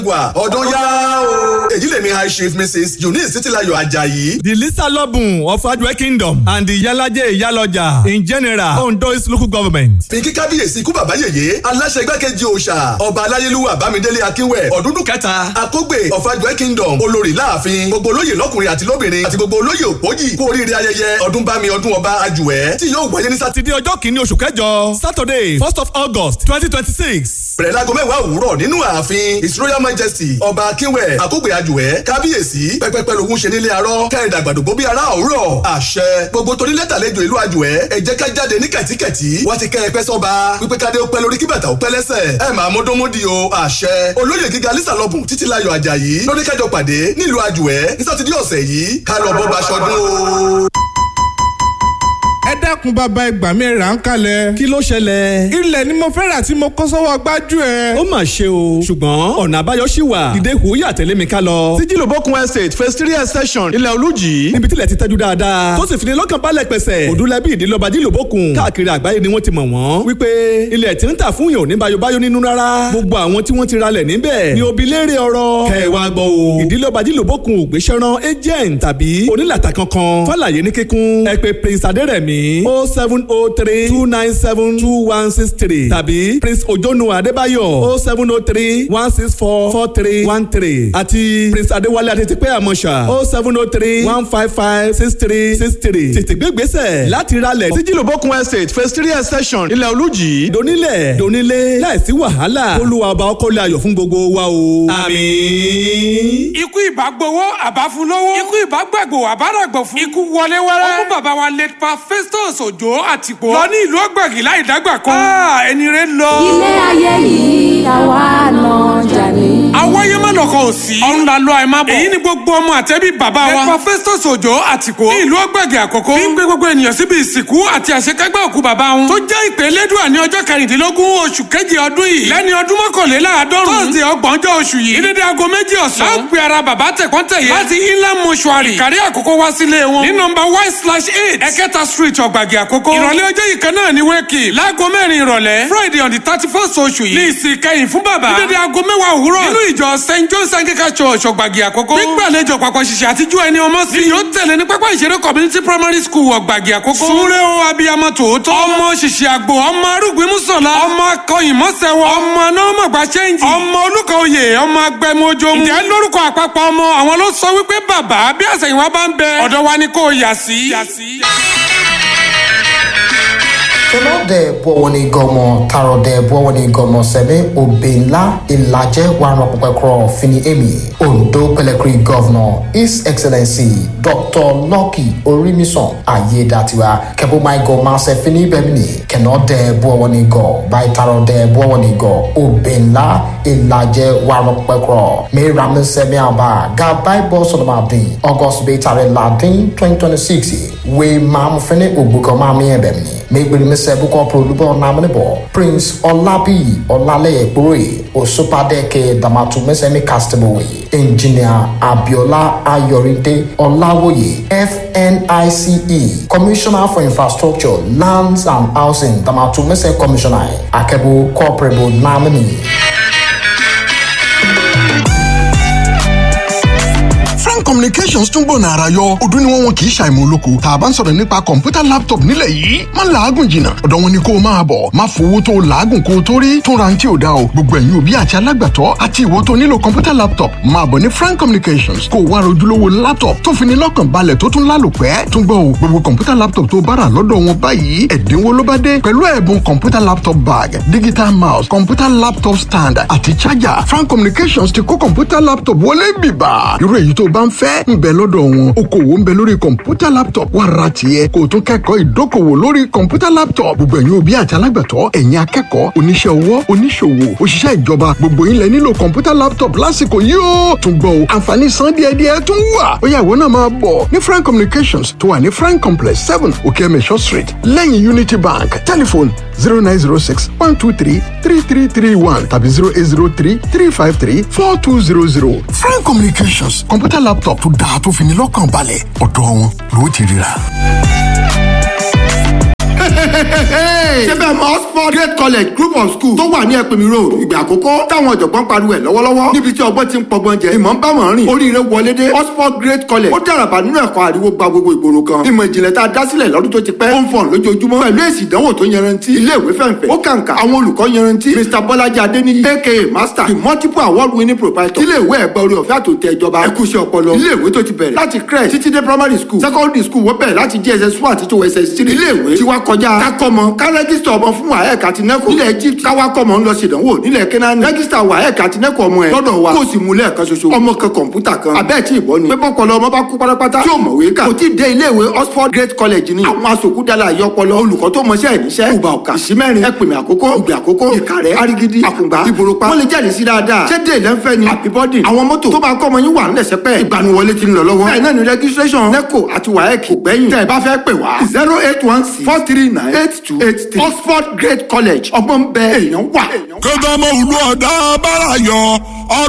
wà ọdún yá o. èyí lèmi high chief mrs eunice títílayọ̀ ajayi. The Lisa Lobun of Adwe Kingdom and the Yalaje Iyaloja in general Ondo East local government. fi kí kábíyèsí ikú bàbá yèyé aláṣẹ igbákejì òòṣà ọba aláyélúwà bámidélé akínwẹ̀ ọ̀dúndún kẹta akógbè of Adwe Kingdom olórí láàfin gbogbo olóyè lọ́kùnrin àti lóbìnrin àti gbogbo olóyè òpójì kú oríire ayẹyẹ ọdún bámi ọdún ọba àjùwẹ̀ tí yóò wáyé ní sátidé Sátidé ọjọ́ kìíní oṣù kẹjọ Saturday first of August twenty twenty six. bẹ̀rẹ̀ láago mẹ́wàá òwúrọ̀ nínú ààfin his royal majesty ọba akínwẹ̀ àkógbè àjùwẹ̀ kábíyèsí pẹ́pẹ́pẹ́ lòún ṣe nílé arọ́ kẹ́hìndà àgbàdògbò bí ará òwúrọ̀ àṣẹ gbogbo torí lẹ́tàlejò ìlú àjùwẹ̀ ẹ jẹ́ ká jáde ní kẹ̀tíkẹ̀tí wá ti kẹ́ ẹ pẹ́ sọ́ba pípẹ́ kádé ó pẹ́ lórí kí bàtà ó pẹ́ lẹ́sẹ̀ ẹ máa múdúnmúdi o àṣẹ olóyè gíga lisa lọ́bùn títí láyọ̀ àjàyí lórí kẹjọ pàdé nílùú àjùwẹ̀ ní sátidé ọ̀sẹ̀ yìí ká lọ bọ́ bá aṣọdún o. ẹ dákun bàbá ẹgbà mi rà ń kalẹ̀. Kí ló ṣẹlẹ̀? ilẹ̀ ni mo fẹ́ rà tí mo kó sọ́wọ́ gbájú ẹ̀. Ó mà ṣe o ṣùgbọ́n ọ̀nà àbáyọ ṣì wà. Dìde hùwúyà tẹ̀lé mi ká lọ. sí jìlòbókun estate phase three extension ilẹ̀ olùjì. níbi tí ilẹ̀ ti tẹ́jú dáadáa tó sì fi ní lọ́kàn balẹ̀ pẹ̀sẹ̀ òdúlẹ̀bí ìdílọ́ba dílòbókun káàkiri àgbáyé ni wọ́n ti mọ̀ wọ́n wípé ilẹ̀ tí ń tà fún yàn ò ní bayobayo nínú rárá gbogbo àwọn tí wọ́n ti ralẹ̀ níbẹ̀ ni òbí léèrè ọ̀rọ̀ kẹwàá gbọ́ o ìdílọ́ba dílòbókun ò gbéṣẹ́rán agent tàbí onílàtà kankan fàlàyé ní kíkún ẹ pè prince adérẹ̀mí o seven o three two nine seven two one six three tàbí prince ojonu adébáyọ̀ o seven o three one six four four three one three àti prince adéwálé adétípẹ́ àmọ́ṣà o seven o three one five five six three six three tètè gbé gbèsè láti ralẹ̀ sí jìlòbókun estate phase three extension ilẹ̀ olùjì. donílẹ̀ donílé láìsí wàhálà olúwa ọba ọkọlẹ ayọ̀ fún gbogbo wa o. àmín. ikú ìbá gbowó àbá fún lówó ikú ìbá gbàgbó àbá ràgbọ̀ fún ikú wọlé wẹ́rẹ́ ọkú bàbá wa late pa festus òjò àtìpó lọ ní ìlú ọgbàgì láì dágbà kan ẹni rẹ lọ. ilé ayé yìí àwa náà jà ní. àwáyé má lọkọ ò sí. ọ̀run la lọ ẹ má bọ̀. èyí ni gbogbo ọmọ àtẹ́bí bàbá wa. late pa festus òjò àtìpó ní ìlú ọgbàgì àkọ́kọ́. bí ń gbé gbogbo ènìyàn síbi ìsìnkú àti àṣekágbá òkú bàbá wọn. tó jẹ́ ìpè lẹ́dùà ní ọjọ́ kẹrìndínlógún oṣù kejì ọdún yìí. lẹ́ni ọdún mọ́kànléláàádọ́rùn. tọ́sídẹ̀ẹ́ ọgbọ̀njọ́ oṣù yìí. ní dédé aago méjì ọ̀sán. a ó pe ara bàbá tẹ̀kọ́ntẹ̀yẹ. láti inland mortuary. ìkàrí àkókò wá sílé wọn. ní nọmba y slash eight ẹ̀kẹta street ọ̀gbàgì àkókò. ìrọ̀lẹ́ ọjọ́ yìí kan náà ni wẹ́ẹ̀kì. láago mẹ́rin ìrọ̀lẹ́ friday on the thirty first oṣù yìí. ní ìsìn kẹyìn fún bàbá. ní dédé aago mẹ́wàá òwúrọ̀. nínú ìjọ st john's anglican church ọ̀gbàgì àkókò. gbígbàlejò papọ̀ ṣiṣẹ́ àtijú ẹni ọmọ sí. ni yóò tẹ̀lé ní pápá ìṣeré community primary school ọ̀gbàgì àkókò. súnrẹ́ o abiyamọ tòótọ́. ọmọ ṣiṣẹ́ àgbò ọmọ arúgbìn mùsọ̀lá. ọmọ akọyìn mọ́sẹ̀wọ̀. ọmọ anọ́mọ̀gbà ṣẹ́ǹjì. ọmọ olùkọ́ oyè ọmọ agbẹmọjọ. ǹjẹ́ lórúkọ àpapọ̀ ọmọ àwọn ló sọ wípé bàbá bí àṣẹyìnwá bá ń bẹ ọ̀dọ̀ wa ni kò yà sí. tọlọdẹ bọwọni gọmọ tarọdẹ bọwọni gọmọ sẹbẹ obìnla ìlàjẹ wàrà pẹpẹkọrọ fini emi ondo pẹlẹkiri gọvnọ his excellency dr lucky orimisan ayédatiwa kẹbùmáìgọ máṣe fini bẹmini kẹnọdẹ bọwọni gọ báyìí tarọdẹ bọwọni gọ obìnla ìlàjẹ wàrà pẹpẹkọrọ mẹrami sẹmi àbá gàbáì bọ sọdọmàdìn august bẹẹ tàrẹ ladin twenty twenty six wẹ maamu fẹni ògbókọ maami ẹ bẹmini mẹgbẹrẹ mi sẹ bukọ produbọ namunibọ prince ọlábí ọlálẹyẹ gbóróyè òṣùpàdẹkẹ dàmàtúmẹsẹmí castaway engineer abiola ayọrìndé ọláwòye fnice commissioner for infrastructure lands and housing dàmàtúmẹsẹ commissioner akẹbù corporable namini. frank communications tún gbọ̀nà ara yọ ọdún ni wọ́n wọn kì í ṣàìmọ̀ olóko tá a bá ń sọ̀rọ̀ nípa kọ̀ǹpútà laptop nílẹ̀ yìí má làágùn jìnnà ọ̀dọ̀ wọn ni kó o máa bọ̀ má fowó tó o làágùn kó o tó rí tún ra ní tí o dá o gbogbo ẹ̀yin òbí àti alágbàtọ́ àti ìwọ tó nílò kọ̀ǹpútà laptop máa bọ̀ ní frank communications kó o wá rojúlówó laptop tó fi ní lọ́kàn balẹ̀ tó tún lálòpẹ́ tún gbọ́ o gbogbo kọ̀ǹpútà laptop tó bára lọ́dọ̀ wọn báyìí ẹ̀dínwó ló bá dé pẹ̀lú ẹ̀bùn kọ̀ǹpútà laptop bag digital mouse kọ̀ǹpútà laptop stand àti charger frank communications ti kó kọ̀ǹpútà laptop wọlé bìbà irú èyí tó bá ń fẹ́ ń bẹ lọ́dọ̀ wọn okòwò ń bẹ lórí kọ̀ǹpútà laptop wà ra tiẹ̀ kó o tún kẹ́kọ̀ọ́ ìdókòwò lórí kọ̀ǹpútà laptop gbogbo ẹ̀yin òbí àti alágbàtọ́ ẹ̀yin akẹ́kọ̀ọ́ oníṣẹ́ ọwọ́ oníṣòwò òṣìṣẹ́ ìjọba gbogbo yín lẹ nílò kọ̀ǹpútà laptop lásìkò yìí ó tún gbọ́ o àǹfààní san díẹ̀díẹ̀ tún wà ó yá ìwọ náà máa bọ̀ ní frank communications tó wà ní frank complex seven okeemesho street lẹ́yìn unity bank telephone zero nine zero six one two three three three three one tàbí zero eight zero three three five three four two zero zero frank communications kọ̀ǹpútà laptop tó dáa tó fi ní lọ́kàn balẹ̀ ọ̀dọ̀ wọn ló ti ríra. ṣé bẹ́ẹ̀ mọ oxford great college group of schools tó wà ní ẹ̀pẹ̀mí road ìgbà àkọ́kọ́ táwọn ọ̀jọ̀gbọ́n pariwo ẹ̀ lọ́wọ́lọ́wọ́ níbi tí ọgbọ́n ti ń pọgbọ́n jẹ ìmọ̀ ń bá wọn rìn oríire wọlé dé oxford great college ó dàràbà nínú ẹ̀kọ́ àríwó gba gbogbo ìgboro kan ìmọ̀ ìjìnlẹ̀ tá a dá sílẹ̀ lọ́dún tó ti pẹ́ ó ń fọ̀n lójoojúmọ́ pẹ̀lú èsì ìdánwò tó yanrantí ilé ìwé fẹ̀ǹfẹ̀ ó kàǹkà àwọn olùkọ́ yanrantí mr bọ́lájí adéníyí aka master the multiple award winning proprietor ilé ìwé ẹ̀gbẹ́ orí ọ̀fẹ́ àtòtẹ́ ìjọba ẹ̀kúṣẹ́ ọpọlọ ilé ìwé tó ti bẹ̀rẹ̀ láti crèche títí dé primary school secondary school wọ́n bẹ̀rẹ̀ láti jss one àti tó ss three ilé ìwé tí wá kọjá kákọ́mọ ká rẹ́gísítà ọmọ fún waec àti neco nílẹ̀ egypt káwá kọ́mọ ń lọ ṣèdánwò nílẹ̀ kenani rẹ́gísítà waec àti neco ọmọ ẹ̀ lọ́dọ̀ wa kó o sì mú lẹ́ẹ̀kan ṣoṣo ọmọ kan kọ̀ǹpútà kan abẹ́ẹ̀ tí ìbọn ni pé bọ́kọlọ ọmọ bá kú pátápátá tí ò mọ̀wé kà kò tí ì dé ilé ìwé oxford great college ni àwọn asòkúdàlà àyọpọlọ olùkọ́ tó mọṣẹ́ ìníṣẹ́ ìgbà ọ̀kà ìsímẹ́rin ẹ̀pìnmẹ̀ àkókò ìgbà àkókò ìkàrẹ́ arigidi àkùngbà ìbòròpá wọ́n lè jáde sí dáadáa ṣé dé ìlẹ́nfẹ́ ni àbíbọ́dì àwọn mọ́tò tó máa kọ́ ọmọ yín wà ń lẹ̀sẹ̀ pẹ́ ìgbaniwọlé ti ń lọ lọ́wọ́ bẹ́ẹ̀ náà ni registration neco àti waec kò gbẹ́yìn tẹ́ ẹ bá fẹ́ pè wá zero eight one six four three nine eight two eight three oxford great college ọgbọ́n bẹ́ẹ̀ èèyàn wà. kódà mo wùlú ọ̀dà bára yọ ọ̀dà.